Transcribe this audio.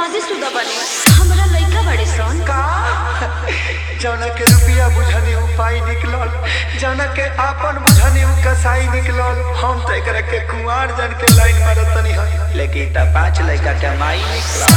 शादीशुदा बने हमरा लइका बड़े सन का जौना के रुपया बुझनी उपाय निकलल जौना के आपन बुझनी उ कसाई निकलल हम तो एकरा के कुंवार जन के लाइन मारत तनी हन लेकिन त पांच लड़का के माई निकलल